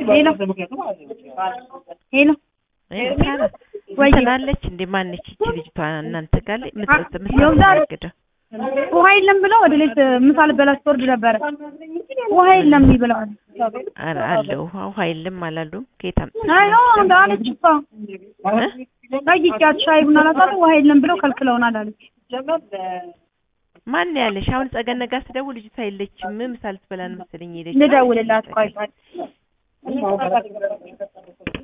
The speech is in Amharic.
ሄሎ ሄሎ ሳራ ወይ ትላለች እንዴ ማነች ይቺ ልጅቷ እናንተ ጋር ላይ ምጥጥ የውዛር- ምሳግደው ውሃ የለም ብለው ወደ ሌት ምሳ ልበላ ስትወርድ ነበረ። ውሃ የለም ብለዋል። ኧረ አለ ውሃ ውሃ የለም አላሉም ከየት አምጥተሽ አይ ነው እንደ አለች እሷ ጠይቂያት ሻይ ቡና ላጣጥ ውሃ የለም ብለው ከልክለውናል አለች። ማን ያለሽ አሁን ጸገነ ጋር ስደውል ልጅቷ የለችም ምሳ ልትበላ ነው መሰለኝ ሄደች ልደውልላት ቆይ